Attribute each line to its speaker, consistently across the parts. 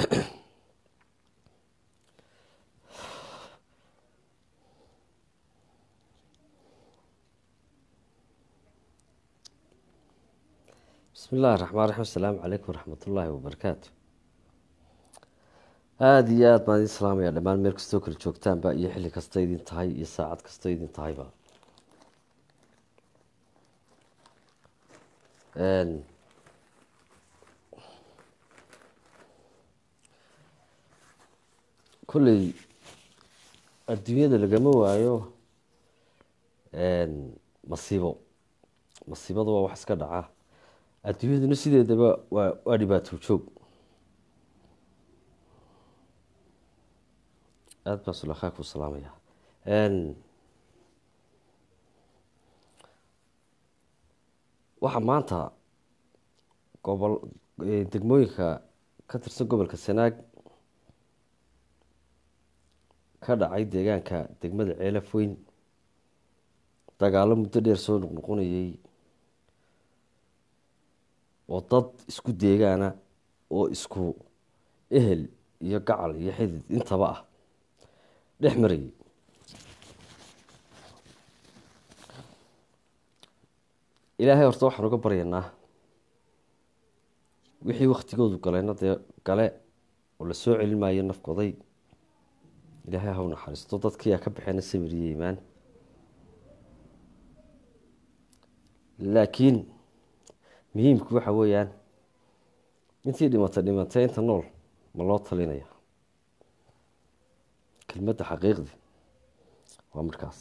Speaker 1: bismi illahi raxmaan raxiim asalaamu calaykum waraxmat ullaahi wabarakaatu aada iyo aada baan idin salaamaya dhammaan meel kastoo kala joogtaanba iyo xilli kasta idin tahay iyo saacad kastoo idin tahayba kolley adduunyada lagama waayo masiibo masiibadu waa wax iska dhaca adduunyaduna sideedaba waa waa dhibaato joog aada baan sulakhaa ku salaamaya waxaa maanta gobol degmooyinka ka tirsan gobolka sanaag ka dhacay deegaanka degmada ceelaf weyn dagaalo muddo dheer soo noqnoqonayay oo dad isku deegaana oo isku ehel iyo gacal iyo xidid intaba ah dhex marayay ilaahay horta waxaan uga baryaynaa wixii waktigoodu galeyna dee gale oo la soo celin maayo nafkoday ilaahay haw naxariisto dadkiiyaa ka baxeena samiriyo imaan laakiin muhiimku waxa weeyaan intii dhimatay dhimatay inta nool ma loo talinaya kelmadda xaqiiqdi waa markaas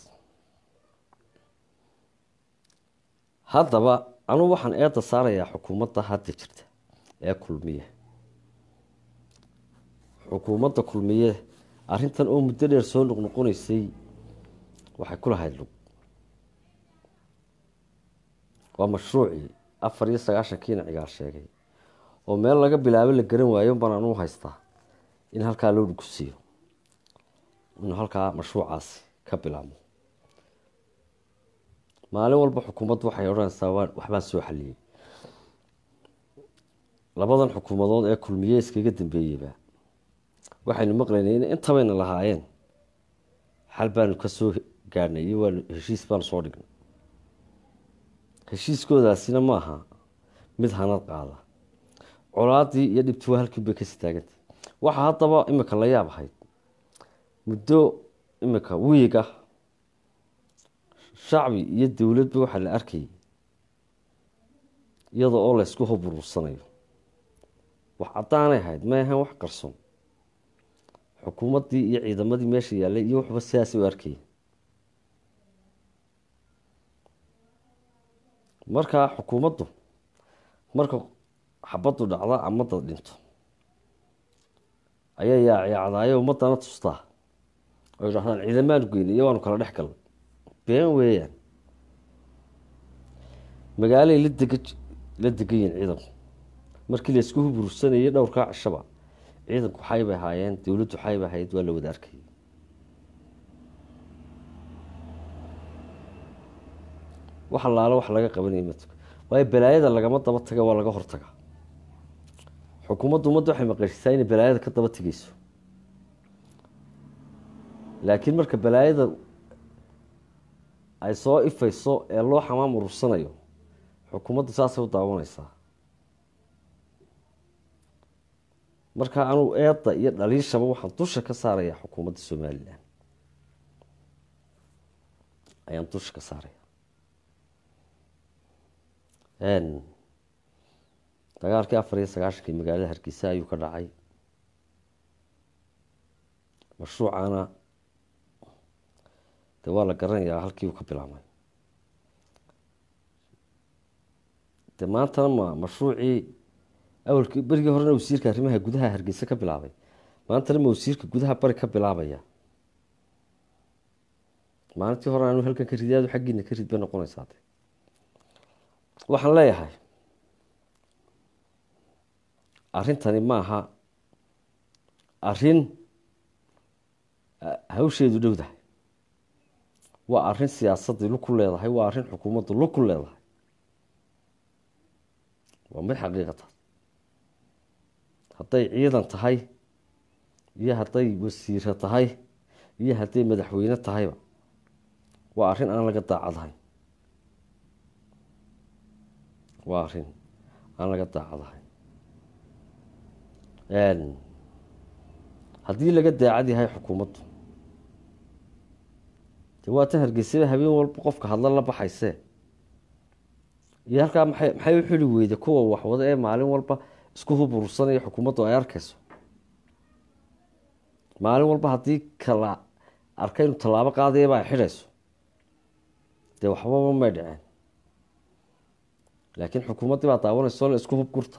Speaker 1: haddaba anugu waxaan eedda saarayaa xukuumadda hadda jirta ee kulmiye xukuumadda kulmiye arrintan oo muddo dheer soo noqnoqonaysay waxay ku lahayd lug waa mashruucii afar iyo sagaashankiina cigaal sheegay oo meel laga bilaabo la garan waayo baan anuu haystaa in halkaa loo dhugusiiyo inuu halkaa mashruucaasi ka bilaabmo maalin walba xukuumaddu waxay odhanaysaa waxbaan soo xaliyey labadan xukuumadood ee kulmiye iskaga dambeeyeyba waxaynu maqlaynay in intabayna lahaayeen xal baanu ka soo gaadhnay iyo waanu heshiis baanu soo dhignay heshiiskoodaasina ma aha mid hanad qaada colaadii iyo dhibtuwa halkiin bay kasii taagantay waxaa haddaba imika la yaab ahayd muddo imika wiig ah shacbi iyo dowladba waxaa la arkayay iyada oo laysku hoburuursanayo wax caddaanay ahayd may ahayn wax qarsoon xukuumaddii iyo ciidamadii meesha yaallay iyo waxba sidaasay u arkayay markaa xukuumaddu marka xabaddu dhacda ama dad dhinto ayaa yaacyaacdaayo ummadana tustaa oo idhahdaan ciidamaanu geynay iyo waanu kala dhex galnay been weeyaan magaalay la dega la degan yihin ciidanku markii laysku hubursanayay dhowrkaa cishaba ciidanku xay bay ahaayeen dowladdu xay bay ahayd waa la wada arkayay wax allaalo wax laga qabanaya ma tuka waayo balaayada lagama daba taga waa laga hortaga xukuumaddu ummadda waxay maqashisaa inay balaayada ka daba tegeyso laakiin marka balaayada ay soo ifayso ee loo xamaam urursanayo xukuumaddu saasay u daawanaysaa marka anugu eedda iyo dhaliishaba waxaan dusha ka saarayaa xukuumadda somalilan ayaan dusha ka saaraya dagaalkii afar iyo sagaashankii magaalada hargeysa ayuu ka dhacay mashruucana de waa la garanayaa halkii uu ka bilaabmay de maantana ma mashruucii awalkii berigii horena wasiirka arrimaha gudaha hargeysa ka bilaabay maantana ma wasiirka gudaha bari ka bilaabaya maalintii hore anu halkan ka ridaadu xaggiina ka rid bay noqonaysaa de waxaan leeyahay arrintani maaha arrin hawsheedu dhowdahay waa arrin siyaasaddii lug ku leedahay waa arrin xukuumaddu lug ku leedahay waa mid xaqiiqataas hadday ciidan tahay iyo hadday wasiiro tahay iyo hadday madaxweyne tahayba waa arrin aan laga daacadahay waa arrin aan laga daacadahay haddii laga daacad yahay xukuumaddu de waa tan hargeysaba habeen walba qofka hadla la baxaysee iyo halkaa maxay maxay u xili weyda kuwa waxwada ee maalin walba isku hubursanaya xukuumaddu ay arkayso maalin walba haddii kala arka inu tallaabo qaadayaba ay xidhayso dee waxbaba may dhaceen laakiin xukuumaddii baa daawanayso la isku hubgurta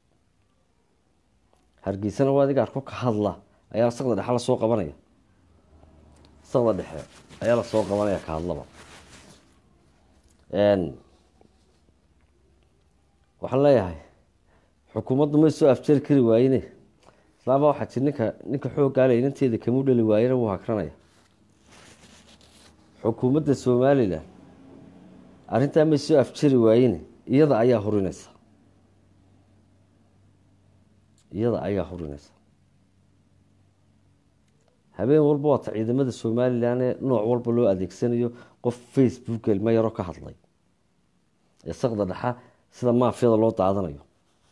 Speaker 1: hargeysana waa adiga arko ka hadla ayaa saqda dhexe lasoo qabanaya saqda dhexe ayaa lasoo qabanaya ka hadlaba waxaan leeyahay xukuumaddu may soo afjari kari waayene islaamba waxaa jir ninka ninka xooggaale inanteeda kamuu dhali waayena wuu hakranaya xukuumadda somalilan arrintaa may soo afjari waayene iyada ayaa hurinaysa iyada ayaa hurinaysa habeen walba waata ciidamada somalilan ee nooc walba loo adeegsanayo qof facebook ilmo yaro ka hadlay ee saqda dhexa sida maafiyada loo daadanayo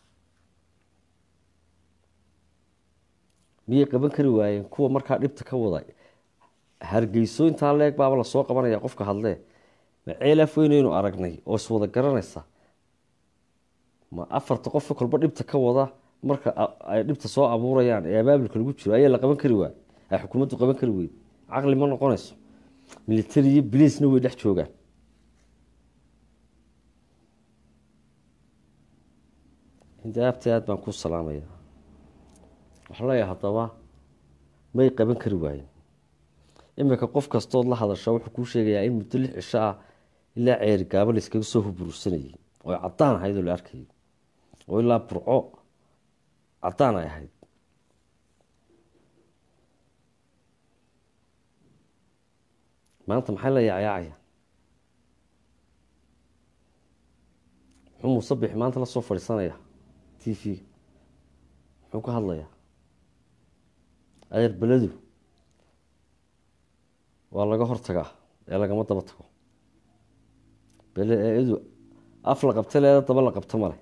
Speaker 1: miyay qaban kari waayeen kuwa markaa dhibta ka wada hargeyso intaa leeg baaba lasoo qabanaya qofka hadlee ma ceelaaf weynaynu aragnay oo iswada garanaysa ma afarta qofka kolba dhibta ka wada marka ay dhibta soo abuurayaan ee abaabulka lagu jiro ayaa la qaban kari waay ay xukuumaddu qaban kari weyd caqli ma noqonayso military iyo biliisna way dhex joogaan indaabta aad baan ku salaamaya waxaan leeyahay haddaba may qaban kari waayen iminka qof kastood la hadasha wuxuu kuu sheegayaa in muddo lix cisho ah ilaa ceeri gaabo la iskaga soo hubursanayay oo caddaan ahayd oo la arkayay oo ilaa burco caddaan ay ahayd maanta maxay la yaayaacaya muxuu muusabix maanta lasoo fadhiisanaya t v muxuu ka hadlayaa adeer beledu waa laga hortagaa ee lagama daba tago bele eedu af la qabta leeda daba la qabto male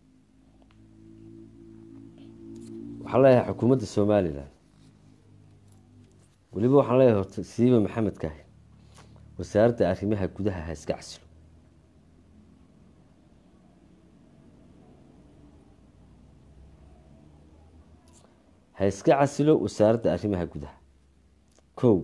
Speaker 1: waxaan leeyahay xukuumadda somalilan weliba waxaan leeyahay horta siiba maxamed kaahi wasaaradda arrimaha gudaha ha iska casilo ha iska casilo wasaaradda arrimaha gudaha kow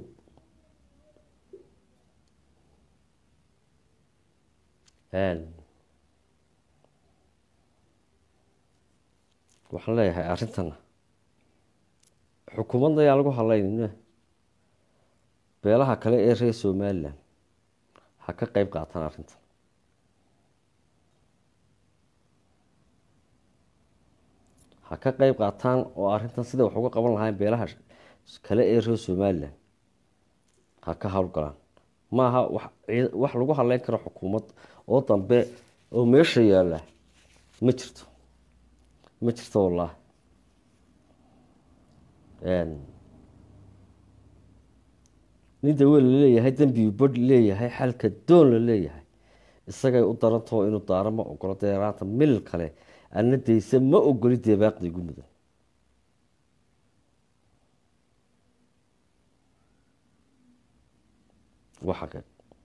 Speaker 1: waxaan leeyahay arrintana xukuumadda ayaan lagu hadlaynina beelaha kale ee reer somalilan ha ka qeyb qaataan arrintan ha ka qeyb qaataan oo arrintan sida wax uga qaban lahayn beelaha kale ee reer somalilan ha ka howlgalaan maaha wax lagu hadleyn karo xukuumad oo dambe oo meesha yaalla ma jirto ma jirto wallaahi nin dawel la leeyahay dembigu badh leeyahay xalka doon la leeyahay isagay u darantaho inuu daaro ma ogolo deeraanta mil kale ana dayse ma ogoli deebaaqda igu mudan waa xaqeeq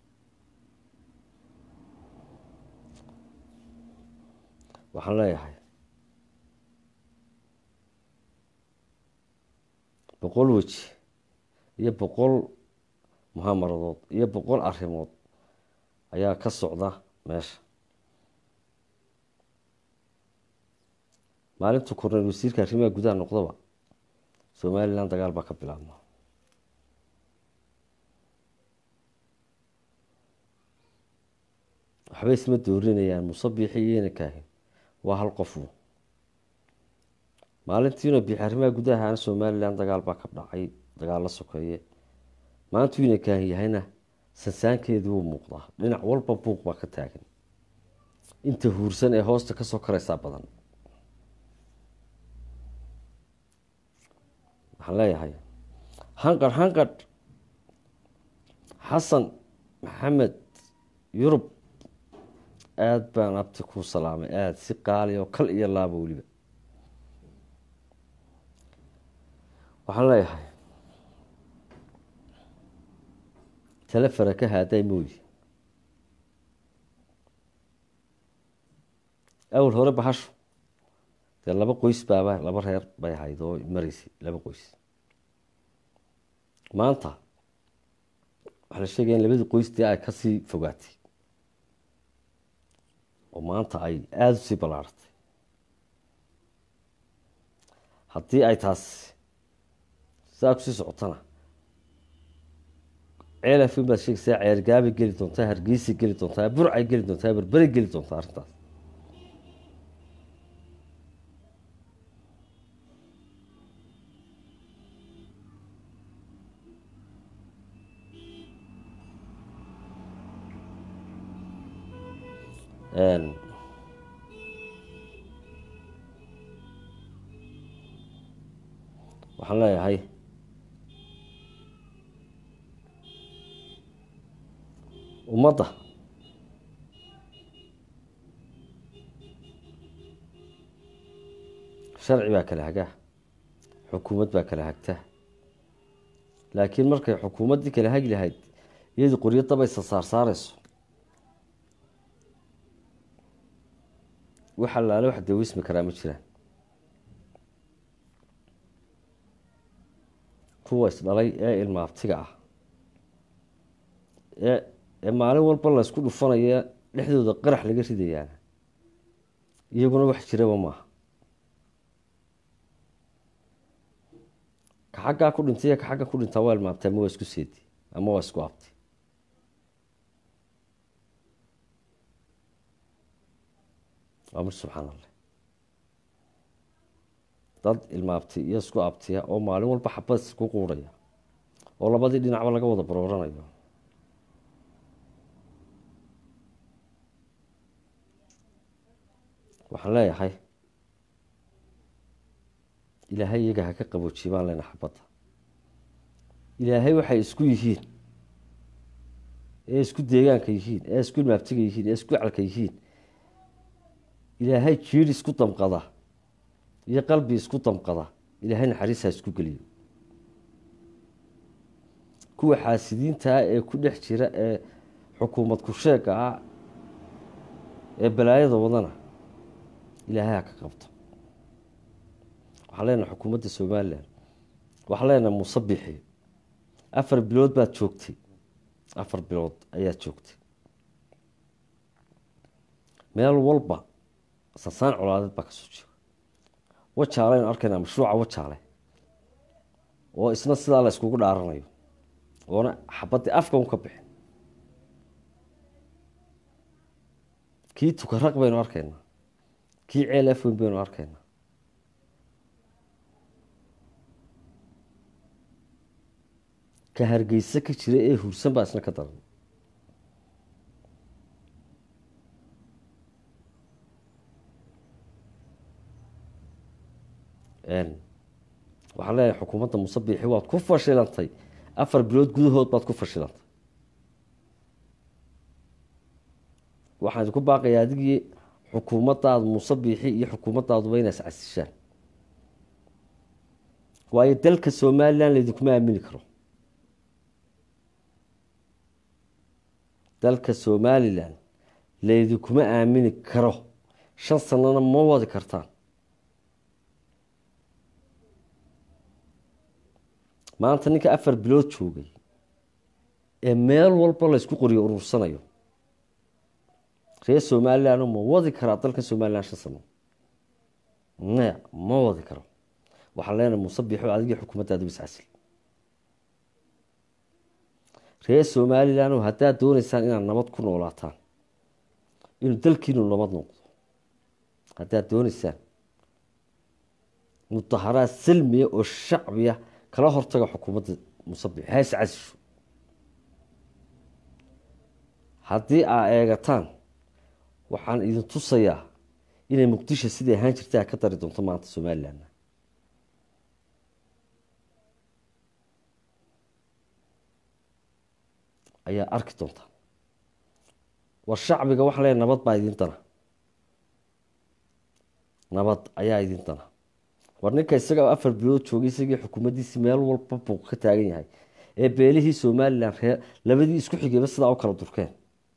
Speaker 1: waxaan leeyahay boqol weji iyo boqol muhaamaradood iyo boqol arrimood ayaa ka socda meesha maalintu korneyl wasiirka arrimaha gudaha noqdaba somalilan dagaal baa ka bilaabma waxba isma doorinayaan musabixi iyona kaahin waa hal qofu maalintiina bixi arrimaha gudaha aana somalilan dagaal baa ka dhacay dagaal la sokeeye maalintu ina kaahin yahayna sansaankeedii wuu muuqdaa dhinac walba buuq baa ka taagan inta huursan ee hoosta kasoo karaysaa badan waxaan leeyahay hanqadh hanqadh xasan maxamed yurub aada baan abti kuu salaamay aada si qaali oo kal iyo laaba weliba waxaan leeyahay telefara ka haaday mooyi awal hore bahashu dee laba qoys baaba laba reer bay ahayd oo maraysay laba qoys maanta waxaa la sheegaya in labadii qoys dee ay kasii fogaatay oo maanta ay aada usii ballaaratay haddii ay taas saa kusii socotana ceelafin baad sheegaysaa ceergaabay geli doontaa hargeysay geli doontaa burcay geli doontaa berberay geli doontaa arrintaas waxaan leeyahay ummadda sharci baa kala hagaa xukuumad baa kala hagta laakiin markay xukuumaddii kala hagi lahayd iyadii qoryo dabaysa saarsaareyso wax allaale wax dawismi karaa ma jiraan kuwa isdhalay ee ilmaabtiga ah ee ee maalin walba laysku dhufanaya dhexdooda qarax laga ridayaana iyaguna wax jiraba maaha ka xaggaa ku dhintay iyo ka xagga ku dhintaa waa ilmaabtay ama waa isku seedi ama waa isku abtay waa mir subxaan allah dad ilmaabti iyo isku abtiya oo maalin walba xabad isku quurhaya oo labadii dhinacba laga wada barooranayo waxaan leeyahay ilaahay iyaga ha ka qaboojiye baan leenahay xabadda ilaahay waxay isku yihiin ee isku deegaanka yihiin ee isku ilmaabtiga yihiin ee isku calka yihiin ilaahay jiir isku damqada iyo qalbi isku damqada ilaahay naxariisha isku geliyo kuwa xaasidiintaa ee ku dhex jira ee xukuumad ku-sheega ah ee balaayada wadana ilaahay ha ka qabto waxaan leenahay xukuumadda somalilan waxaan leenahay musabixi afar bilood baad joogtay afar bilood ayaad joogtay meel walba sansaan colaadeed baa kasoo jeega wajaale aynu arkaynaa mashruuca wajaale oo isna sidaa la iskugu dhaaranayo oona xabaddii afka un ka bixin kii tukaraq baynu arkaynaa kii ceel afweyn baynu arkaynaa ka hargeysa ka jira ee hursan baa isna ka daran waxaan leeyahay xukuumadda musabixi waad ku fashilantay afar bilood gudahood baad ku fashilantay waxaan idinku baaqayaa adigii xukuumaddaadu musabixi iyo xukuumaddaaduba inaas casishaan waayo dalka somalilan laydinkuma aamini karo dalka somalilan laydinkuma aamini karo shan sanana ma wadi kartaan maanta ninka afar bilood joogay ee meel walba laysku qoriyo urursanayo reer somalilan ma wadi karaa dalka somalilan shan sano maya ma wadi karo waxaan leenahay musabixo adigii xukuumaddaadu iscasil reer somalilan haddaad dooneysaan inaad nabad ku noolaataan inuu dalkiinu nabad noqdo haddaad dooneysaan mudaharaad salmiya oo shacbiya kala hortaga xukuumadda musabix ha iscasisho haddii aa eegataan waxaan idin tusayaa inay muqdisho sidai ahaan jirta ka dari doonto maanta somalilan ayaa arki doontaa war shacbiga waxaa leeyahy nabad baa idin dana nabad ayaa idin dana war ninka isaga afar bilood joogay isagii xukuumaddiisii meel walba buuq ka taagan yahay ee beelihii somalilan ree labadii isku xigayba sidaa u kala durkeen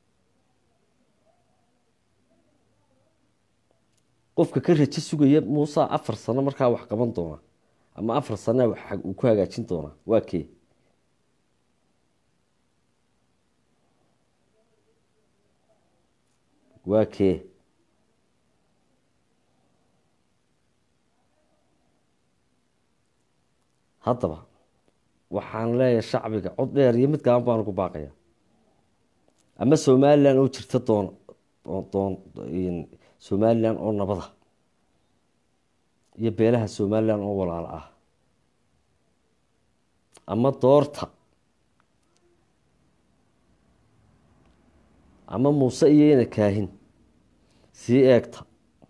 Speaker 1: qofka ka rajo sugaya muuse afar sano markaa wax qaban doona ama afar sana uu ku hagaajin doonaa waa kee waa kee haddaba waxaan leeyahay shacbiga cod dheer iyo mid gaban baan ugu baaqaya ama somalilan oo jirta doon doon somalilan oo nabada iyo beelaha somalilan oo walaalo ah ama doorta ama muuse iyoyna kaahin sii eegta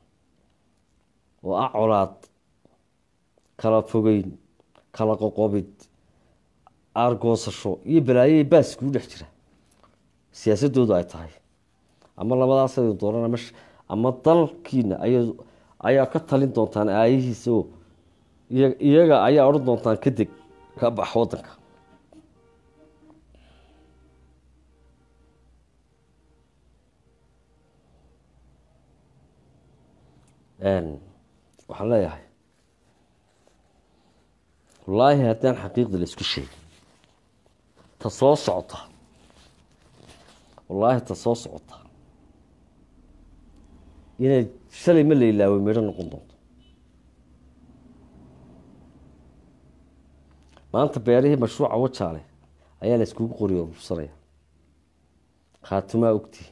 Speaker 1: oo ah colaad kala fogeyn kala qoqobid aargoosasho iyo balaayoy baas kuu dhex jira siyaasadoodu ay tahay ama labadaas dooran ama ama dalkiina aya ayaa ka talin doontaan aayihiisa oo iyaga ayaa odhan doontaan ka deg ka bax wadanka waxaan leeyahay wallaahi haddaan xaqiiqda la isku sheegin ta soo socota wallaahi ta soo socota inay shalay ma la ilaaway midho noqon doonto maanta beerihii mashruuca wajaale ayaa la iskugu qoriyo urursanaya khaatumaa ogtihi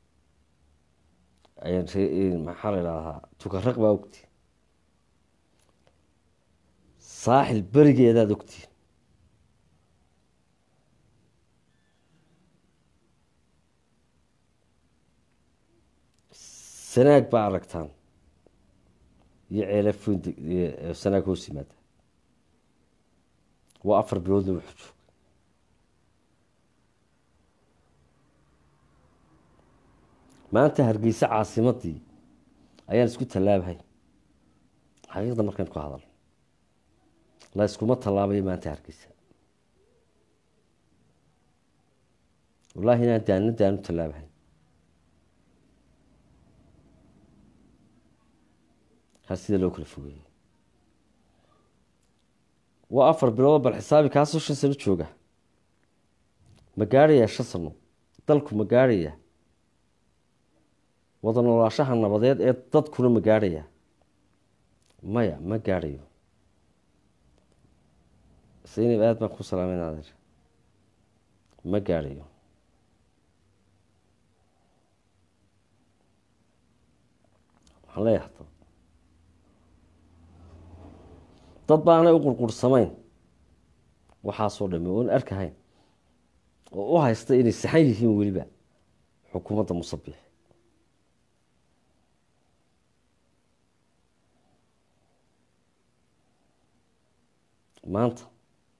Speaker 1: maxaa la idhahdaa tukaraq baa ogtihi saaxil berigeedaad ogtihi sanaag baa aragtaan iyo ceelafn sanaag hoos yimaada waa afar biloodna wuxuu joogay maanta hargeysa caasimadii ayaan isku tallaabahay xaqiiqda markaan ku hadal la iskuma tallaabayo maanta hargeysa wallaahi inaan daanna daanu tallaabahay ha sida loo kala fogeeyey waa afar bilood bal xisaabi kaasoo shan sano jooga ma gaadhayaa shan sano dalku ma gaadhayaa wada noolaashaha nabadeed ee dadkuna ma gaadhayaa maya ma gaadhayo saynab aada baan ku salaameyn adeer ma gaadhayo waxaan leeyahay hadaba dad baanay u qurqursamayn waxaasoo dhami oon arkahayn oo u haysta inay saxan yihiin weliba xukuumadda musabix maanta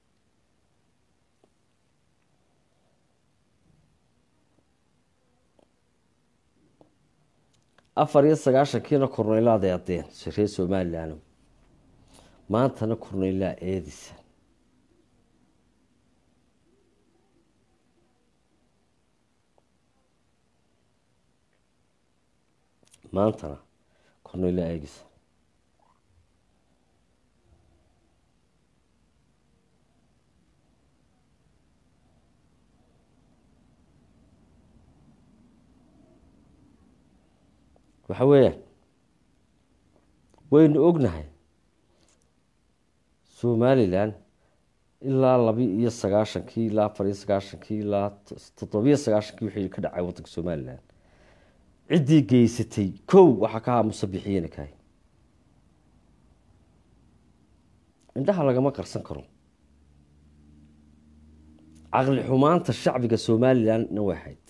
Speaker 1: afar iyo sagaashankiina korneylaada adeen reer somalilan maantana korneylaa eedisa maantana korneylaa eegisa waxa weeyaan waynu ognahay somalilan ilaa labi iyo sagaashankii ilaa afar iyo sagaashankii ilaa toddobiyo sagaashankii wixii ka dhacay waddanka somalilan ciddii geysatay kow waxaa ka ahaa musabixiyena kahay indhaha lagama qarsan karo caqli xumaanta shacbiga somalilanna way ahayd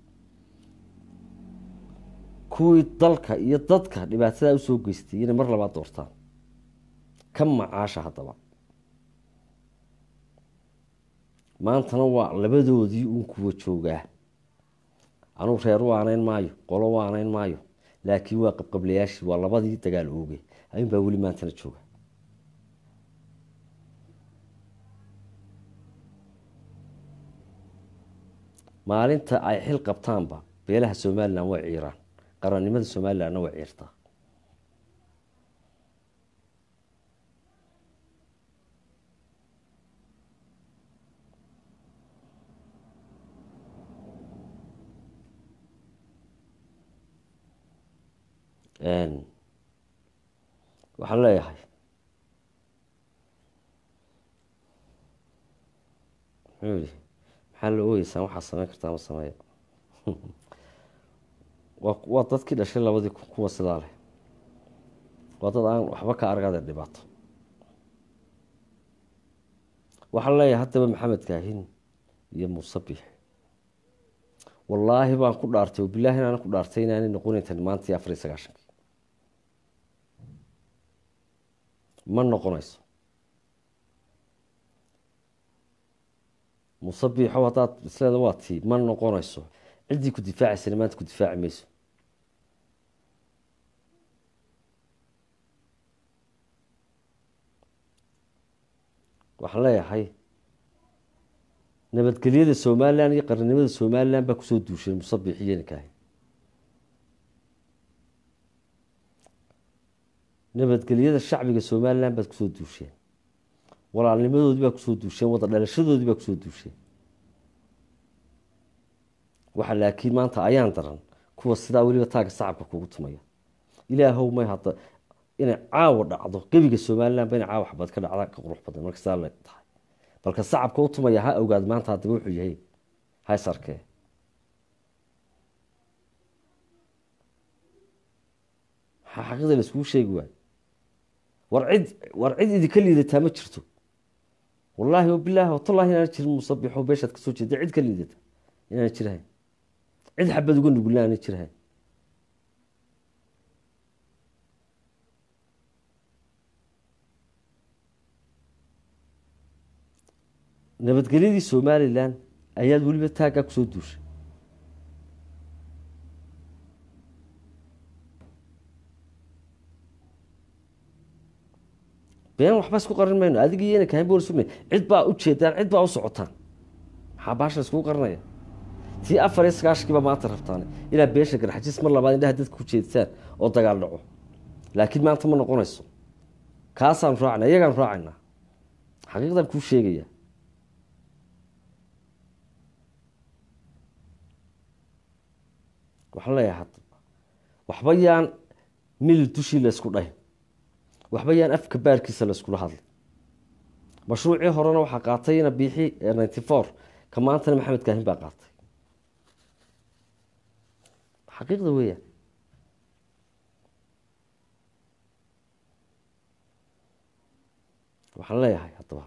Speaker 1: kuwii dalka iyo dadka dhibaatadaa usoo geystay inay mar labaad doortaan ka macaasha haddaba maantana waa labadoodii uun kuwa joogaa anuu reer u aanayn maayo qolo u aanayn maayo laakiin waa qabqablayaashii waa labadii dagaal oogay ayuun baa weli maantana jooga maalinta ay xil qabtaanba beelaha somalilan way ciiraan qarannimada somalilanna way ciirtaa waxaan leeyahay muxuu yihi maxaa la oogeysaan waxaa sameyn kartaa ma sameeya waa dadkii dhashay labadii kun kuwa sidaa leh waa dad aan waxba ka argade dhibaato waxaan leeyahay haddaba maxamed kaahin iyo muuse biix wallaahi baan ku dhaartay oo bilaahi inaan ku dhaartay inaanay noqonayntan maantii afar iyo sagaashankii ma noqonayso muuse biixow haddaad isleeda waa tii ma noqonayso ciddii ku difaacaysana maanta ku difaaci mayso waxaan leeyahay nabadgelyada somalilan iyo qarannimada somalilan baa kusoo duushay musabix iyonikaahi nabadgelyada shacbiga somalilan baad kusoo duusheen walaalnimadoodii baa kusoo duusheen wada dhalashadoodii baa kusoo duusheen waxa laakiin maanta ayaan daran kuwa sidaa weliba taagga sacabka kugu tumaya ilaahow may hadda inay caawa dhacdo gebiga somalilan ba inay caawa xabad ka dhacda ka qurux badan marka sidaa la tahay balka sacabka u tumaya ha ogaad maanta haddaba wuxuu yahay hays arkee maxaa xaqiida laiskugu sheegi waayo war cid war cid idinka liidataa ma jirto wallaahi wabilaahi watallahi inaan jirin musabixo beeshaad kasoo jeeda cid ka liidata inaan jirhayn cid xabad uga nugulna aanay jirhayn nabadgelyadii somalilan ayaad weliba taaggaa kusoo duushay been waxba isku qarin mayno adiga iyana kahan bool sugna cid baa u jeedaan cid baa u socotaan maxaa baasha iskugu qarinaya tii afar iyo sagaashankiiba maanta rabtaan inaad beesha garxajis mar labaad indhaha dadka ku jeedtaan oo dagaal dhaco laakiin maanta ma noqonayso kaasaan raacna iyagaan raacaynaa xaqiiqdan kuu sheegaya waxaan leeyahay hadda waxba yaan milil dushii laysku dhahin waxba yaan afka baarkiisa layskula hadlay mashruucii horena waxaa qaatay ina biixi ninety four ka maantana maxamed kaahin baa qaatay xaqiiqda weeyaan waxaan leeyahay haddaba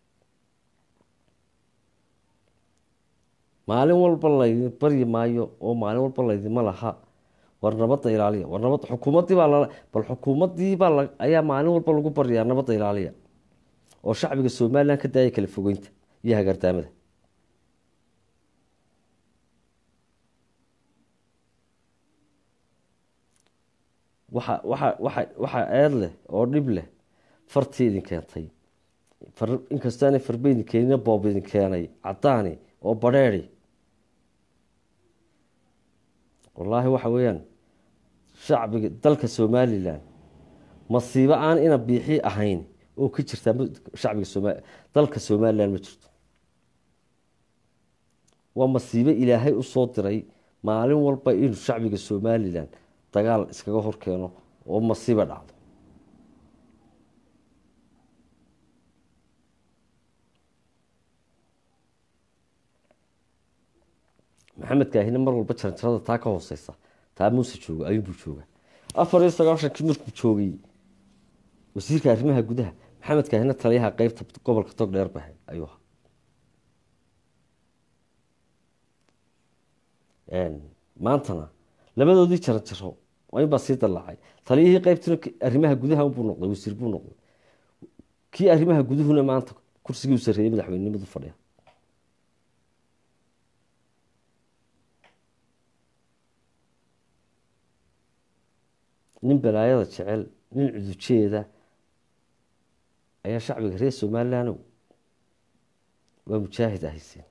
Speaker 1: maalin walba laydin baryi maayo oo maalin walba laydima laha war nabadda ilaaliya war nabad xukuumaddii baa lala bal xukuumaddii baa la ayaa maalin walba lagu baryaa nabadda ilaaliya oo shacbiga somalilan ka daaya kala fogeynta iyo hagardaamada waxa waxa waxa waxaa eed leh oo dhib leh fartii idin keentay far inkastoo aanay farba idin keenina boob idin keenay caddaani oo badheedi wallaahi waxa weeyaan shacbiga dalka somalilan masiibo aan ina biixi ahayn oo ka jirtaa shacbiga soma dalka somalilan ma jirto waa masiibo ilaahay usoo diray maalin walba inuu shacbiga somalilan dagaal iskaga horkeeno oo masiiba dhacdo maxamed kaahina mar walba jaranjarada taa ka hooseysa taa muuse jooga ayuunbuu jooga afar iyo sagaashankii markuu joogay wasiirka arrimaha gudaha maxamed kaahina taliyaha qeybta gobolka togdheer bahe ayuu ahaa maantana labadoodii jaranjaro inbaa sii dalaacay taliyihii qeybtuna arrimaha gudaha buu noqday wasiir buu noqday kii arrimaha guduhuna maanta kursigii u sareeyey madaxweynenimadu fadhiya nin balaayada jecel nin cudujeeda ayaa shacbiga reer somalilandow waa mujaahid ahayseen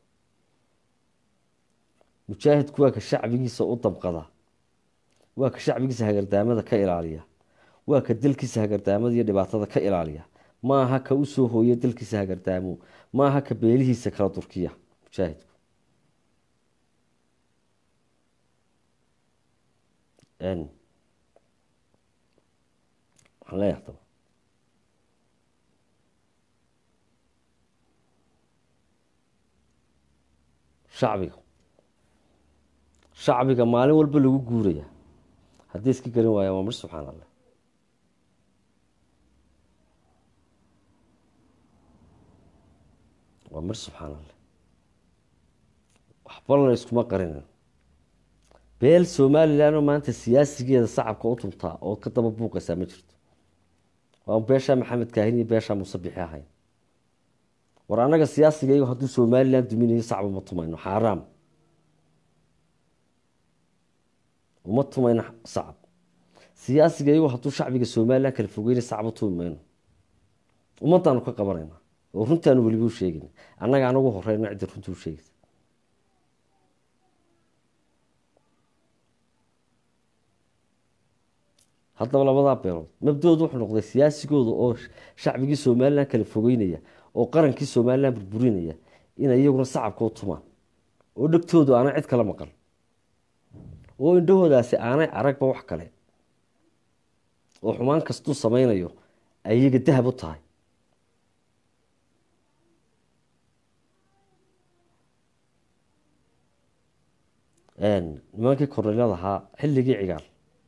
Speaker 1: mujaahidku waa ka shacbigiisa u damqada waa ka shacbigiisa hagardaamada ka ilaaliya waa ka dalkiisa hagardaamada iyo dhibaatada ka ilaaliya maaha ka usoo hooya dalkiisa hagardaamo maaha ka beelihiisa kala durkiya mujaahidku waxaan leeyahay hadaba shacbiga shacbiga maalin walba lagu guuraya haddii iska garan waaya waa mar subxaan allah waa mar subxaan allah waxbalana iskuma qarinin beel somalilanoo maanta siyaasigeeda sacabka u tuntaa oo ka daba buuqaysaa ma jirto waa beeshaa maxamed kaahin iyo beeshaa muuse bixi ahayn war annaga siyaasigaygu hadduu somalilan duminayo sacba ma tumayno xaaraam uma tumayno sacab siyaasigaygu hadduu shacbiga somalilan kala fogeyna sacba tumi mayno ummadaanu ka qabanayna oo runtaanu weliba u sheegayna annaga anagu horeyna cidda runta u sheegaysa haddaba labadaa beelood mabdoodu wuxuu noqday siyaasigooda oo shacbigii somalilan kala fogeynaya oo qarankii somalilan burburinaya inay iyaguna sacabka u tumaan oo dhegtoodu aanay cid kala maqan oo indhahoodaasi aanay aragba wax kale oo xumaan kastuu sameynayo ay iyaga dahab u tahay nimankii korneylada ahaa xilligii cigaal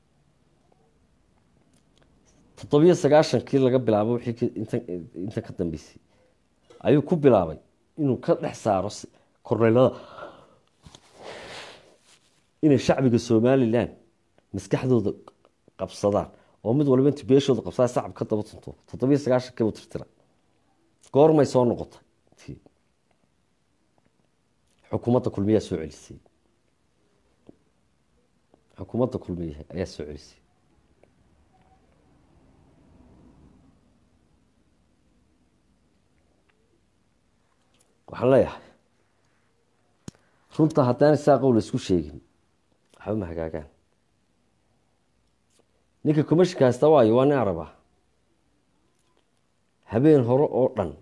Speaker 1: toddobiyo sagaashankii laga bilaabo wixii intan ka dambeysay ayuu ku bilaabay inuu ka dhex saaro korneylada inay shacbiga somalilan maskaxdooda qabsadaan oo mid waliba intu beeshooda qabsada sacab ka daba tunto toddobiyo sagaashankiibu tirtira goormay soo noqotay xukuumadda kulmiyaa soo celisay xukuumadda kulmiya ayaa soo celisay waxaan leeyahay runta haddaan isaa qowl isku sheegin waxba ma hagaagaan ninka comashika haysta waayo waa nin araba habeen hore oo dhan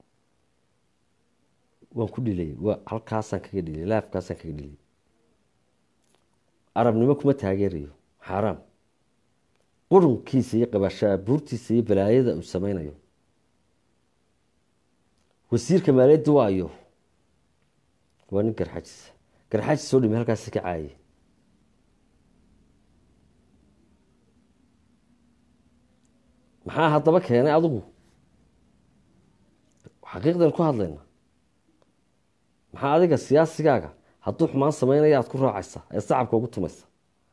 Speaker 1: waan ku dhilay waa halkaasaan kaga dhilay laafkaasaan kaga dhilay arabnimo kuma taageerayo xaaraam qurunkiisa iyo qabaashaabuurtiisa iyo balaayada uu sameynayo wasiirka maaliyadda waayo waa nin garxajis garxajis soo dhimi halkaasi ka caaye maxaa haddaba keenay adigu xaqiiqdan ku hadlayna maxaa adiga siyaasigaaga hadduu xumaan sameynaya aada ku raacaysa ee sacabka ugu tumaysa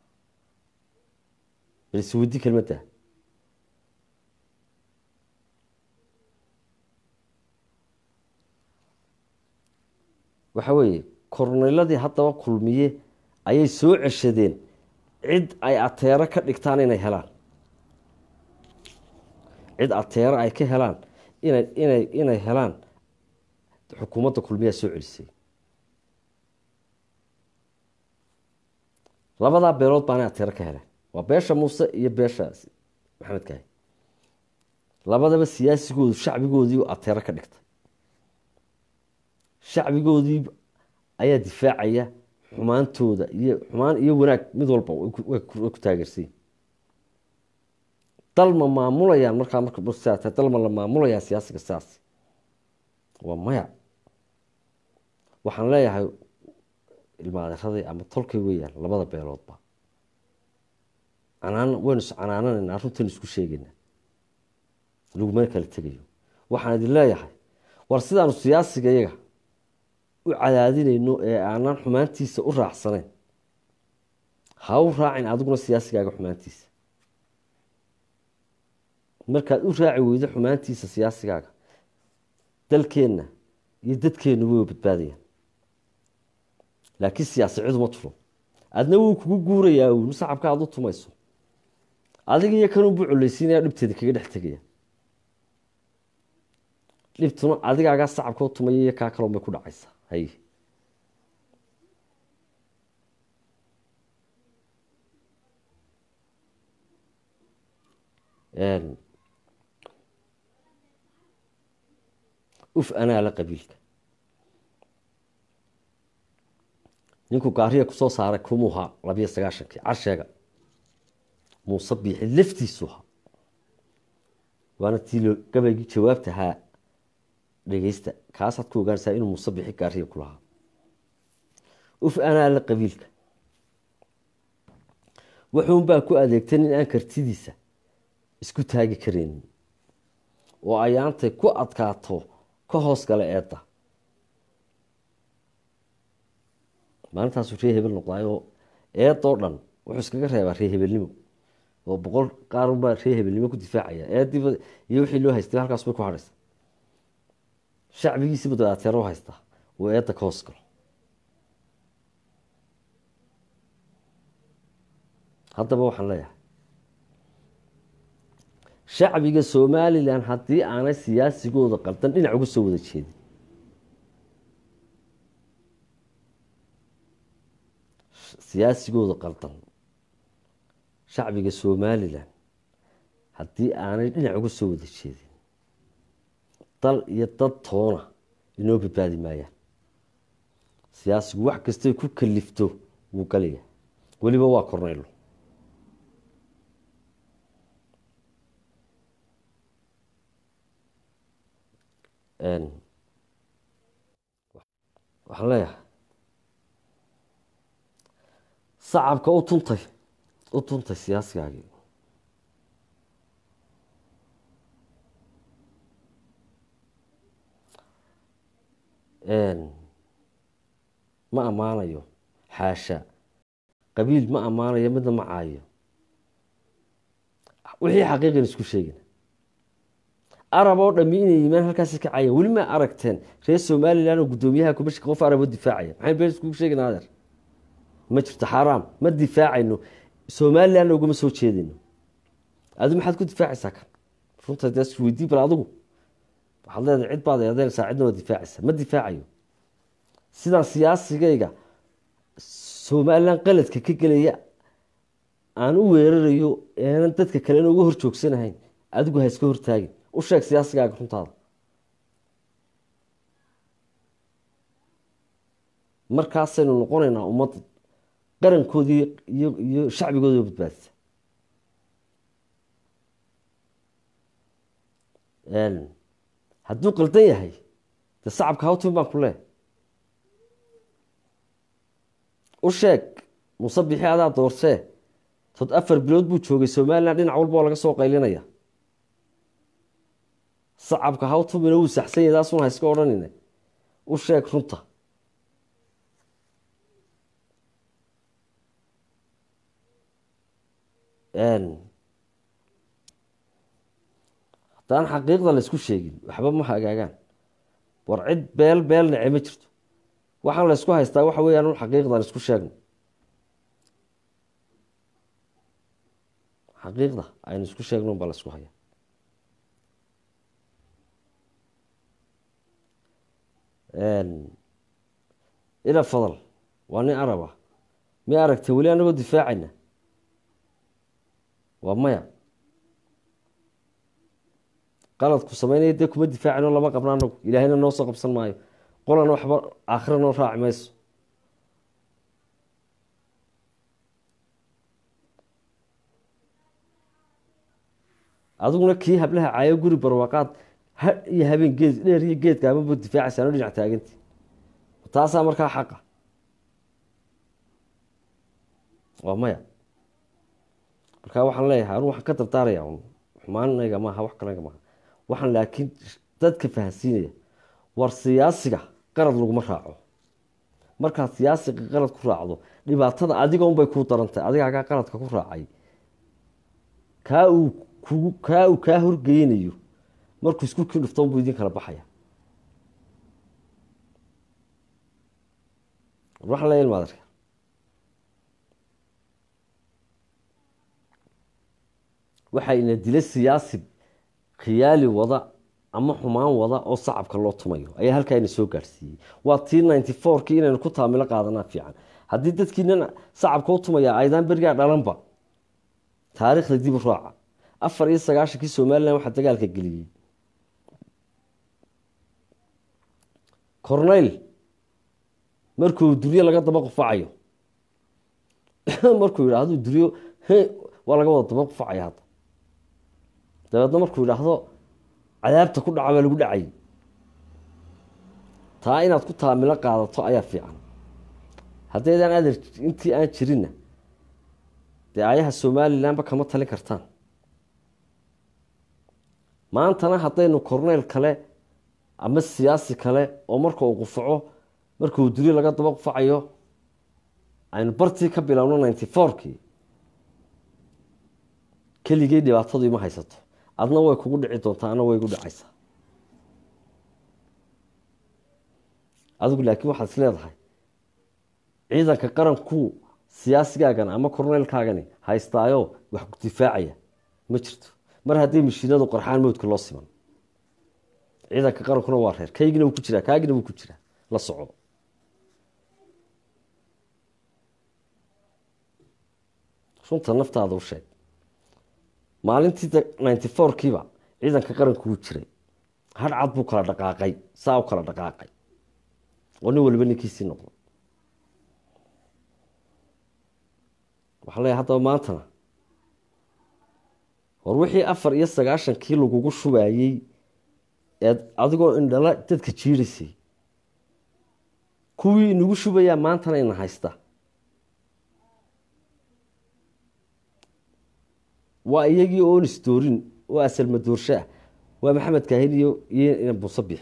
Speaker 1: bal isweydi kelmadda waxa weeye korneyladii haddaba kulmiye ayay soo ceshadeen cid ay ateero ka dhigtaan inay helaan cid ateero ay ka helaan ina inay inay helaan xukuumadda kulmiyaa soo celisay labadaa beelood baanay ateero ka heleen waa beesha muuse iyo beesha maxamed kaahi labadaba siyaasigoodu shacbigoodii ateero ka dhigtay shacbigoodii ayaa difaacaya xumaantooda iyo xumaan iyo wanaag mid walba way ku taageersayin dalma maamulayaan markaa markata dalma la maamulayaa siyaasiga sidaas waa maya waxaan leeyahay ilmaaderadii ama tolkay weeyaan labada beeloodba canaan waynu is canaananayna runtan isku sheegayna lagumana kala tegayo waxaan idin leeyahay war sidaanu siyaasiga iyaga u cadaadinayno ee aanan xumaantiisa u raacsanayn ha u raacin adiguna siyaasigaaga xumaantiisa markaad u raaci weydo xumaantiisa siyaasigaaga dalkeenna iyo dadkeenna way badbaadayaan laakiin siyaasi ciduma tulo adna wuu kugu guurayaa uun sacabka aad u tumayso adiga iyo kanunbuu coleysiinaya dhibteeda kaga dhex tegaya dhibtuna adigaagaa sacabka u tumaya iyo kaa kaloon bay ku dhacaysaa hay uf anaa la qabiilka ninkuu gaariya kusoo saaray kumuuha labiyo sagaashankii carsheega muuse biixi laftiisuha waana tii gabaygii jawaabtahaa dhegeysta kaasaad ku ogaanaysaa inuu muuse biixi gaariya ku lahaa uf anaa la qabiilka wuxuunbaa ku adeegtan in aan kartidiisa isku taagi karaynin oo ayaantay ku adkaato ka hoos gala eedda maalintaasuu ree hebel noqdaayoo eedoo dhan wuxuu iskaga reebaa ree hebelnimo oo boqol qaarunbaa ree hebelnimo ku difaacaya eediiba iyo wixii loo haystay halkaas bay ku hadhaysa shacbigiisiiba daateero haystaa oo eedda ka hoos galo haddaba waxaan leeyahay shacbiga somalilan haddii aanay siyaasigooda qaldan dhinac uga soo wada jeedin siyaasigooda qaldan shacbiga somalilan haddii aanay dhinac uga soo wada jeedin dal iyo dad toona inoo badbaadi maayaan siyaasigu wax kastay ku kalifto wuu galaya weliba waa korneylo waxaan leeyahay sacabka u tuntay u tuntay siyaasigaagii ma ammaanayo xaasha qabiil ma ammaanayo midna ma caayo wixii xaqiiqan isku sheegin arab oo dhami inay yimaan halkaasi ka cayan weli ma aragteen reer somalilan oo guddoomiyaha kubashka qof arab oo difaacaya maxay been iskugu sheegin adeer ma jirto xaaraam ma difaacayno somalilanna ugama soo jeedayno adi maxaad ku difaacaysaa kan runta dee isweydii bal adigu waxaad leedahay cid baad eedeynaysaa cidna waa difaacaysaa ma difaacayo sidaan siyaasigayga somalilan qaladka ka gelaya aan u weerarayo aanan dadka kalena uga hor joogsanahayn adigu ha iska hortaagin u sheeg siyaasigaaga runtaada markaasaynu noqonaynaa ummad qarankoodii iyo iyo shacbigooda badbaadisa hadduu qaldan yahay dee sacabka hawtin baan ku lee u sheeg muuse bixi adaa doorsee tod afar bilood buu joogay somalilan dhinac walba oo laga soo qaylinaya sacabka hawtumina wuu saxsan yahy taasuna ha iska odhanine u sheeg runta haddaan xaqiiqda la isku sheegin waxba ma hagaagaan war cid beel beel nece ma jirto waxaan la ysku haystaa waxa weeyaan un xaqiiqdan isku sheegno xaqiiqda aynu isku sheegno baa la isku haya ila fadal waa nin arab ah mi aragtay weli anagoo difaacayna waa maya qaladku sameynaya dee kuma difaacayno lama qabno anagu ilaahayna noo soo qabsan maayo qolana waxba aakhira noo raaci mayso adiguna kii hablaha caayo guri barwaaqaad ha iyo habeen geed dheer iyo geedkaamaba difaacaysaano dhinac taaganti taasaa markaa xaqa waa maya markaa waxaan leeyahay anu waxaan ka dardaaraya un xumaanayga maaha wax kalayga maaha waxaan laakiin dadka fahansiinaya war siyaasiga qalad laguma raaco markaad siyaasiga qalad ku raacdo dhibaatada adigoonbay kuu darantahay adigaagaa qaladka ku raacay kaa uu kugu kaa uu kaa horgeynayo markuu isku kii dhufto unbuu idin kala baxaya waxaan leeya ilmaadarka waxaa ina dila siyaasi khiyaali wada ama xumaan wada oo sacabka loo tumayo ayaa halkaa ina soo gaadhsiiyey waa tii ninety fourkii inaynu ku taamilo qaadanaa fiican haddii dadkiinan sacabka u tumaya aydaan berigaa dhalanba taariikhda dib u raaca afar iyo sagaashankii somalilan waxaa dagaalka geliyey corneyl markuu duryo laga daba qufacayo markuu yidhaahdo duryo waa laga wada daba qufacaya hadda dabeedna markuu yidhaahdo cadaabta ku dhaca baa lagu dhacay taa inaad ku taamilo qaadato ayaa fiican haddaydaan adeer intii aan jirinna dee ayaha somalilanba kama talin kartaan maantana haddaynu corneyl kale ama siyaasi kale oo marka uu qufaco markuu duryo laga daba qufacayo aynu bartii ka bilowno ninety fourkii keligey dhibaatadu ima haysato adna way kugu dhici doontaa ana way igu dhacaysaa adigu laakiin waxaad is leedahay ciidanka qaranku siyaasigaagan ama korneylkaagani haystaayo wax ku difaacaya ma jirto mar hadday mashiinadu qarxaan mowdka loo siman ciidanka qarankuna waa reer kaygina wuu ku jiraa kaagina wuu ku jiraa la soco runta naftaada u sheeg maalintii ninety fourkiiba ciidanka qaranku wuu jiray hadhcad buu kala dhaqaaqay saa u kala dhaqaaqay oo nin waliba ninkiisii noqdo waxaa leeyahay haddaba maantana war wixii afar iyo sagaashankii lagugu shubayey eed adigoo indhala dadka jiidaysay kuwii inagu shubayaa maantana ina haysta waa iyagii oon isdoorin oo asalmadoorsho ah waa maxamed kaahin iyo iyo ina buuso bixi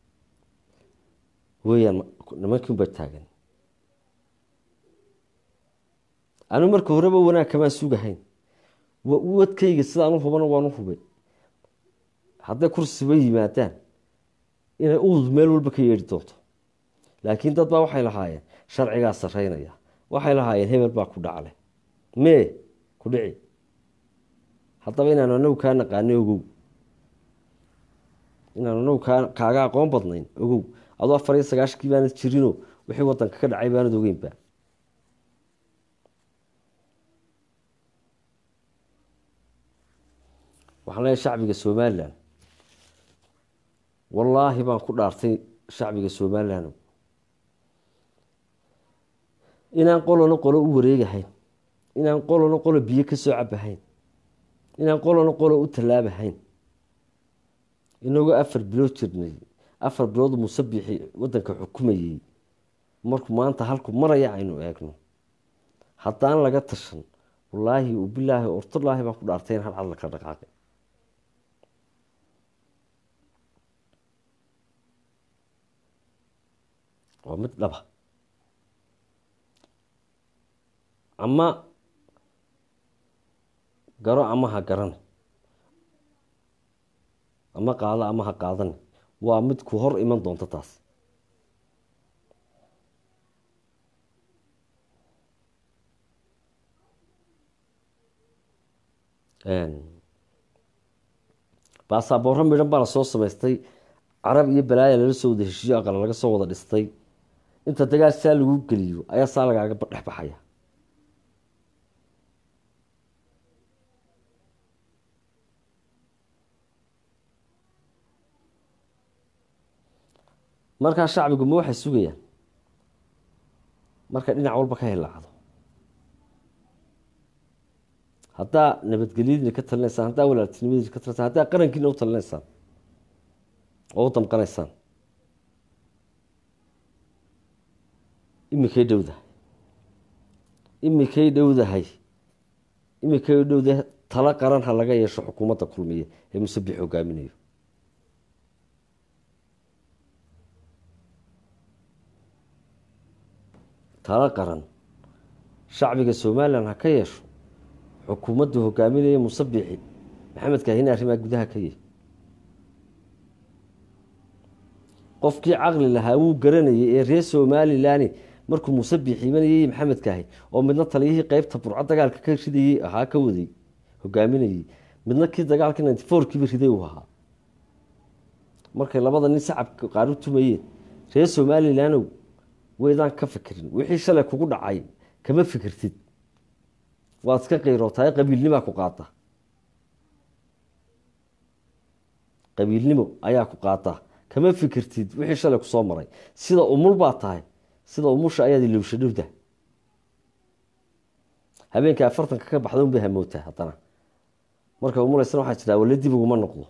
Speaker 1: weyaan nimankii unbaa taagan anu marka horeba wanaag kamaan sugahayn wadkayga sidaan u hubana waan u hubay hadday kursiba yimaadaan inay udud meel walba ka yeedhi doonto laakiin dad baa waxay lahaayeen sharcigaa sareynaya waxay lahaayeen hebel baa ku dhacle mee ku dhici haddaba inaanu anagu kaa naqaano ogow inaanu anagu kaa kaaga aqoon badnayn ogow adoo afar iyo sagaashankii baanad jirino wixii wadanka ka dhacay baanad ogeynba waxaan leeyahay shacbiga somalilan wallaahi baan ku dhaartay shacbiga somalilan inaan qolona qolo u wareegahayn inaan qolona qolo biyo ka soo cabahayn inaan qolona qolo u tallaabahayn inagoo afar bilood jirnay afar bilood musabixi wadanka xukumayey markuu maanta halku maraya aynu eegno haddaan laga tashan wallaahi bilaahi ortolaahi baan ku dhaartay in hal cadla kala dhaqaaqay waa mid dhaba ama garo ama ha garan ama qaado ama ha qaadan waa mid ku hor iman doonta taas baasaboorro midhan baa lasoo samaystay carab iyo balaaya lala soo wada heshiiyo aqal laga soo wada dhistay inta dagaal saa lagu geliyo ayaa saa lagaaga dhex baxaya markaa shacbigu ma waxay sugayaan markay dhinac walba ka hilaacdo haddaa nabadgelyadiina ka talinaysaan haddaa walaaltinimadiina ka talinaysaan haddaa qarankiina u talinaysaan oo u damqanaysaan imikay dhowdahay imikay dhowdahay imikay dhowdahay talo qaran ha laga yeesho xukuumadda kulmiye ee musabix hogaaminayo talo qaran shacbiga somalilan ha ka yeesho xukuumadda hogaaminaya musabixi maxamed kaahine arrimaa gudaha ka yahy qofkii caqli lahaa wuu garanayay ee reer somalilan markuu musabix imanayay maxamed kaahi oo midna taliyihii qeybta burco dagaalka ka ridayey ahaa ka waday hogaaminayey midna kii dagaalkii ninety four kiiba riday uu ahaa markay labada nin sacabka qaar u tumayeen reer somalilandow waydaan ka fikirin wixii shalay kugu dhacay kama fikirtid waad iska qiirootahay qabiilnimaa ku qaata qabiilnimo ayaa ku qaata kama fikirtid wixii shalay kusoo maray sida umul baa tahay sida umusha ayaad ilowsha dhowda habeenkai afartanka ka baxda unbay hamootaa haddana markay umulaysana waxaa jiraa wale dib uguma noqdo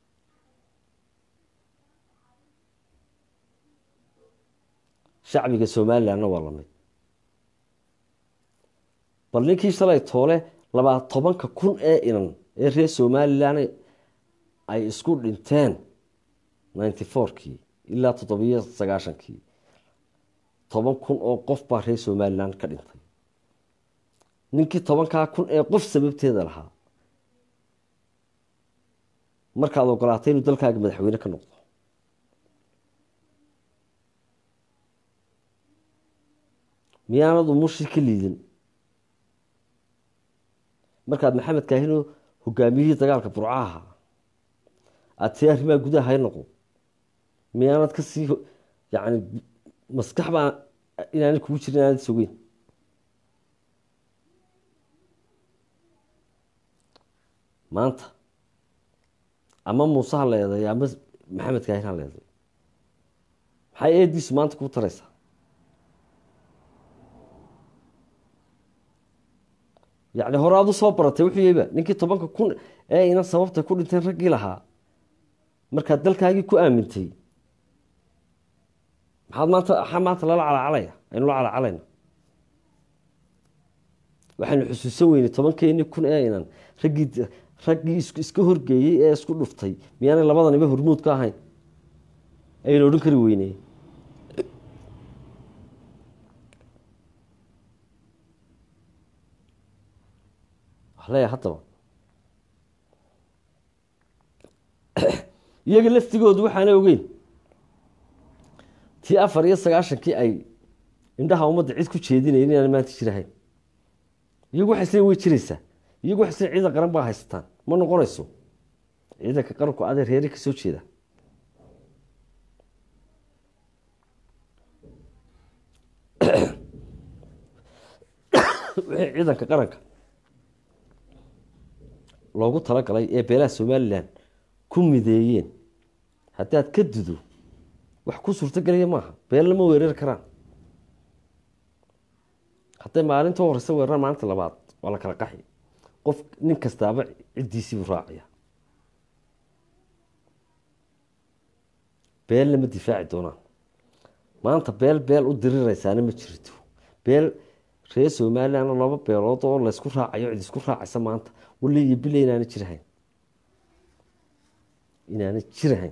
Speaker 1: shacbiga somalilandna waa lamid bal ninkii shalay toole labaa tobanka kun ee inan ee reer somalilan ay isku dhinteen ninety fourkii ilaa toddobiyo sagaashankii toban kun oo qof baa reer somalilan ka dhintay ninkii tobankaa kun ee qof sababteeda lahaa markaad ogolaatay inuu dalkaaga madaxweyne ka noqdo miyaanad umushii ka liidin markaad maxamed kaahino hogaamiyihii dagaalka burcaha aada see arrimaha gudaha hay noqo miyaanad kasii yani maskax baa inaanay kugu jirin inaanad sogeyn maanta ama muuse ha leeday ama maxamed kaahin ha leeday maxay eediisu maanta kuu taraysaa yacni hore aad u soo baratay wuxuu yaba ninkii tobanka kun ee inan sababtay ku dhinteen raggii lahaa markaad dalkaagii ku aamintay maxaad maanta maxaa maanta lala calacalaya aynu la calacalayna waxaynu xusuusan weynay tobankeeni kun ee inan raggii raggii iska horgeeyey ee isku dhuftay miyaanay labadaniba hormuud ka ahayn aynu odhan kari weyney leeya haddaba iyaga laftigoodu waxaana ogeyn tii afar iyo sagaashankii ay indhaha ummadda cid ku jeedinayen inaan maanta jirahayn iyagu waxay sle way jiraysaa iyagu waxay sle ciidan qaran baa haysataan ma noqonayso ciidanka qaranku adee reeri ka soo jeeda wixii ciidanka qaranka loogu talagalay ee beelaha somalilan ku mideeyeen haddaad ka dudo wax ku suurtogelaya maaha beelna ma weerari karaan hadday maalinta horeysa weeraraan maalinta labaad waa la kala qaxi qof nin kastaaba ciddiisiibuu raacaya beelna ma difaaci doonaan maanta beel beel u diriraysaana ma jirto beel reer somalilan laba beelood oo laysku raacayo cid isku raacaysa maanta wali iyo bile inaana jirahayn inaana jirahayn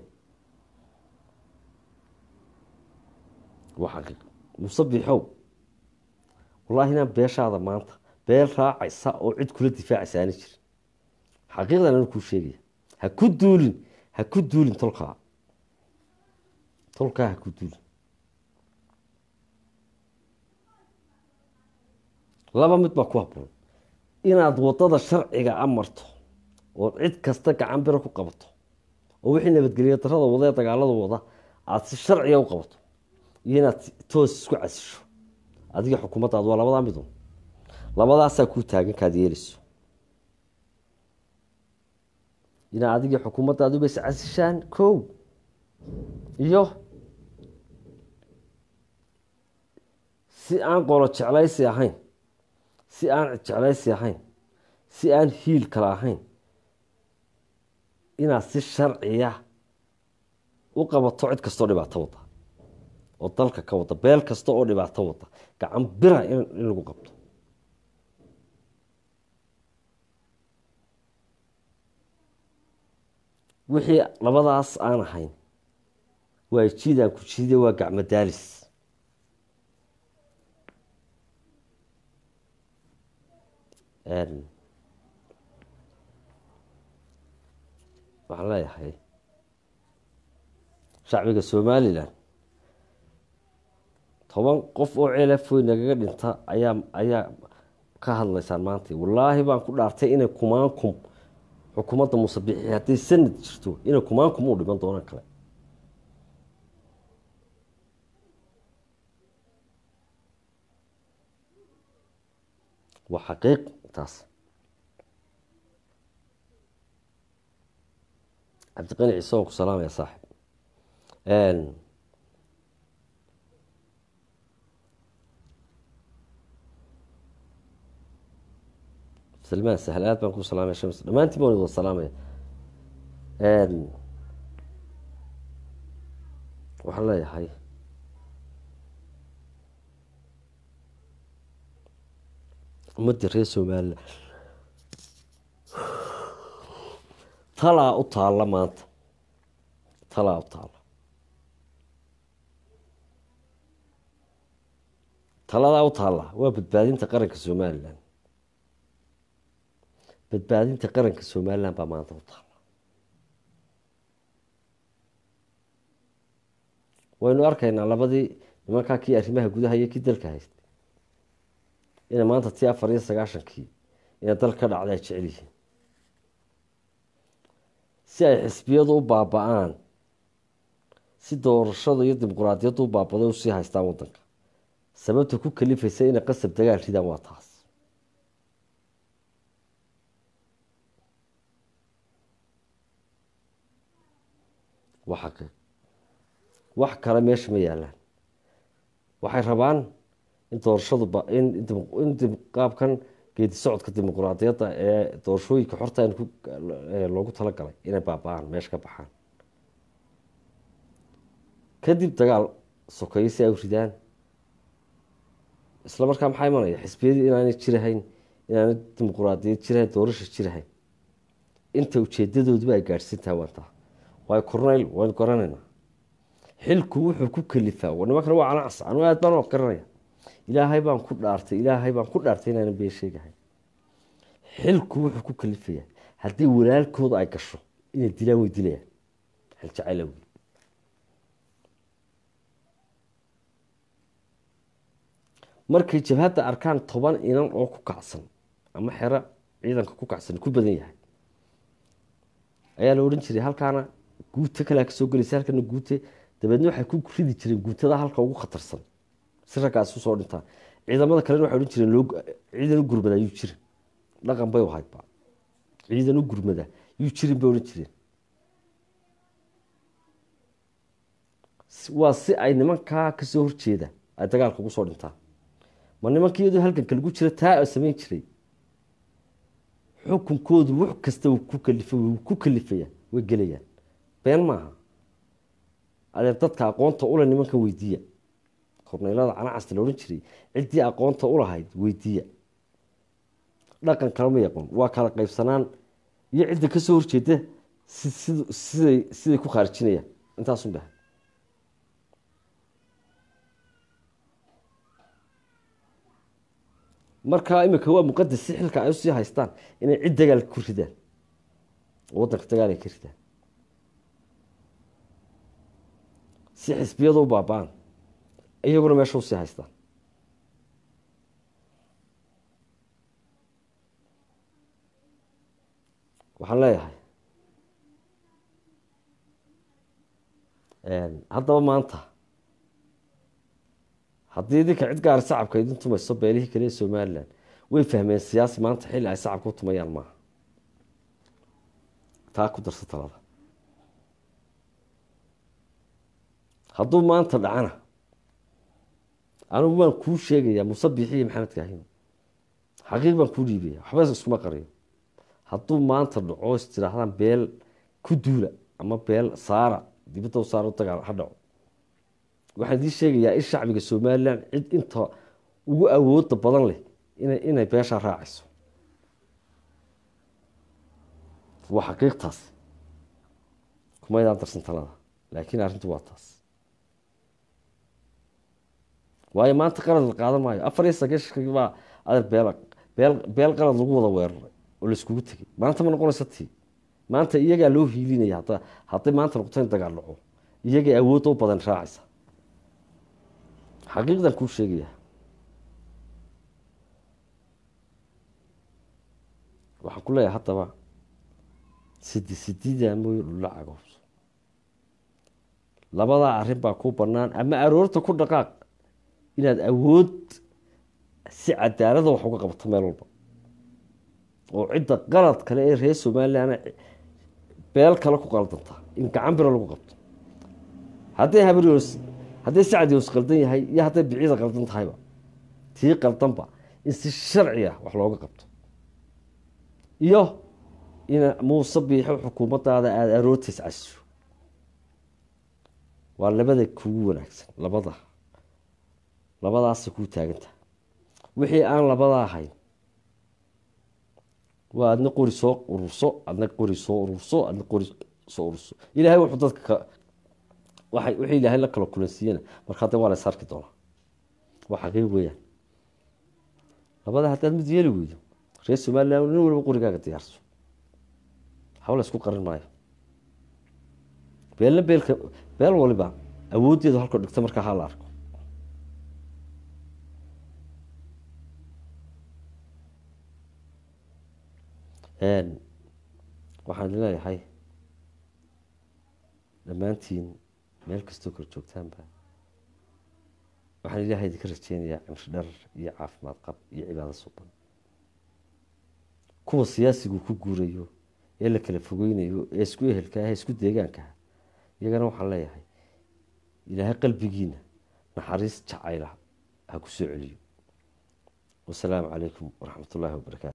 Speaker 1: waa xaqiiq musabixow wallaahi inaan beeshaada maanta beel raacaysa oo cid kula difaacaysa aana jirin xaqiiqdan anu kuu sheegaya ha ku duulin ha ku duulin tolkaa tolkaa ha ku duulin laba mid baa ku haboon inaad wadada sharciga a marto oo cid kasta gacan biro ku qabato oo wixii nabadgelya darada wada ee dagaalada wada aada si sharciga u qabato iyo inaad toos isku casisho adiga xukuumaddaadu waa labadaa midun labadaasaa kuu taagan kaad yeeleyso inaa adigii xukuumaddaadu is casishaan kow iyo si aan qolo jeclaysi ahayn si aan jeclaysi ahayn si aan hiil kale ahayn inaad si sharciya u qabato cid kastoo dhibaato wada oo dalka ka wada beel kasta oo dhibaato wada gacan bira in lagu qabto wixii labadaas aan ahayn waa jiidaan ku jiide waa gacmo daalis waxaan leeyahay shacbiga somalilan toban qof oo ceelafoy nagaga dhinta ayaa ayaa ka hadlaysaan maanta wallaahi baan ku dhaartay inay kumaan kum xukuumadda muuse bixi hadday sanad jirto inay kumaankumuu dhiman doonaan kale waa xaqiiq taas cabdiqani ciise waan ku salaamaya saaxib salmaan sahl aad baan ku salaamaya shams dhammaantiin baan wada salaamaya waxaan leeyahay ummadda reer somalilan talaa u taalla maanta talaa u taalla taladaa u taalla waa badbaadinta qaranka somalilan badbaadinta qaranka somalilan baa maanta u taalla waynu arkaynaa labadii nimankaa kii arrimaha gudaha iyo kii dalka haystay inay maanta tii afar iyo sagaashankii inay dal ka dhacda ay jecel yihiin si ay xisbiyadu u baaba-aan si doorashada iyo dimuquraadiyaddu u baabaday usii haystaan wadanka sababta ku kalifaysa inay qasab dagaal ridaan waa taas waa xaqiiq wax kale meesha ma yaalaan waxay rabaan in doorashadu in qaabkan geedi socodka dimuquraadiyadda ee doorashooyinka xorta loogu talagalay inay baaba-aan meesha ka baxaan kadib dagaal sokeeyo si ay u ridaan isla markaa maxaa imanaya xisbiyadii inaanay jirahayn inaanay dimuquraadiyad jirahayn doorasha jirahayn inta ujeedadooduba ay gaadhsiin tahay waantaa waayo corneyl waynu garanaynaa xilku wuxuu ku kalifaa nimankana waa canacas anu aad baan oo garanaya ilaahay baan ku dhaartay ilaahay baan ku dhaartay inaanan been sheegahay xilku wuxuu ku kalifaya haddii walaalkooda ay gasho inay dilaan way dilayaan xil jacayl awgi markay jabhadda arkaan toban inan oo ku kacsan ama xero ciidanka ku kacsan ku badan yahay ayaa la odhan jiray halkaana guuto kalea kasoo gelaysa halkana guute dabeedna waxay ku ridi jireen guutada halka ugu khatarsan si raggaas usoo dhintaan ciidamada kalena waxay odhan jireen ciidan u gurmada yuu jirin dhaqan bay ahaydba ciidan u gurmada yuu jirin bay odhan jireen waa si ay nimankaa kasoo horjeeda ay dagaalka ugu soo dhintaan ma nimanka iyadoo halganka lagu jira taa samayn jiray xukunkoodu wux kasta ku kalifay ku kalifaya way gelayaan been maaha adeer dadka aqoonta ule nimanka weydiiya korneylada canacasta la odhan jiray ciddii aqoonta ulahayd weydiiya dhaqan kalama yaqoon waa kala qaybsanaan iyo cidda kasoo horjeeda siday siday ku khaarijinayaan intaasun baha markaa imika waa muqadas si xilka ay usii haystaan inay cid dagaal ku ridaan oo waddanka dagaal ay ka ridaan si xisbiyadu u baaba-aan iyaguna meesha usii haystaan waxaan leeyahay haddaba maanta haddii idinka cid gaari sacabka idin tumayso beelihii kale ee somalilan way fahmeen siyaasi maanta xilli ay sacabka u tumayaan maaha taa ku darsa talada hadduu maanta dhacana anigu waan kuu sheegayaa muuse biixi iyo maxamed kaahim xaqiiq baan kuu dhiibaya waxba iskuma qariyo hadduu maanta dhaco is tiraahdaan beel ku duula ama beel saara dibadda u saara dagaal ha dhaco waxaan idiin sheegayaa in shacbiga somalilan cid inta ugu awooda badan leh ina inay beeshaa raacayso waa xaqiiqtaas kumaydaan darsan talada laakiin arrintu waa taas waayo maanta qalad la qaadan maayo afar iyo sagaashankii baa adeer beel beel beel qalad lagu wada weeraray oo laiskugu tegay maanta ma noqonaysa tii maanta iyagaa loo hiilinaya hadda hadday maanta noqoto in dagaal dhaco iyagay awoodda u badan raacaysa xaqiiqdan kuu sheegaya waxaan ku leeyahay haddaba sidi sididaa mooye dhulla cagahubso labadaa arrin baa kuu bannaan ama aroorta ku dhaqaaq inaad awood si cadaalada wax uga qabto meel walba oo cidda qalad kale ee reer somalilan beel kale ku qaldanta in gacan biro lagu qabto hadday habrios hadday sacdios qaldan yahay iyo hadday biciida qaldan tahayba tii qaldanba in si sharci ah wax looga qabto iyo in muuse biixo xukuumaddaada aada aroortiis casiso waa labada kugu wanaagsan labada labadaasay kuu taagantaha wixii aan labada ahayn waa adna qori soo ururso adna qori soo ururso adna qori soo ururso ilaahay wuxuu dadka waay wixii ilaahay la kala kulansiiyana markaa de waa la sarki doonaa waa xaqiiq weeyaan labada haddaad mid yeeli weydo reer somalilan nin waliba qorigaaga diyaarso hawla isku qarin maayo beelna beelka beel waliba awooddeedu halkoo dhigta markaa ha la arko waxaan leeyahay dhammaantiin meel kastoo kala joogtaanba waxaan ilaahay idinka rajeynayaa cimri dharar iyo caafimaad qab iyo cibaado suban kuwa siyaasigu ku guurayo ee la kala fogeynayo ee isku ehelka ah ee isku deegaankaah iyagana waxaan leeyahay ilaahay qalbigiina naxariis jacayla ha ku soo celiyo wasalaamu calaykum waraxmat ullaahi wabarakaatu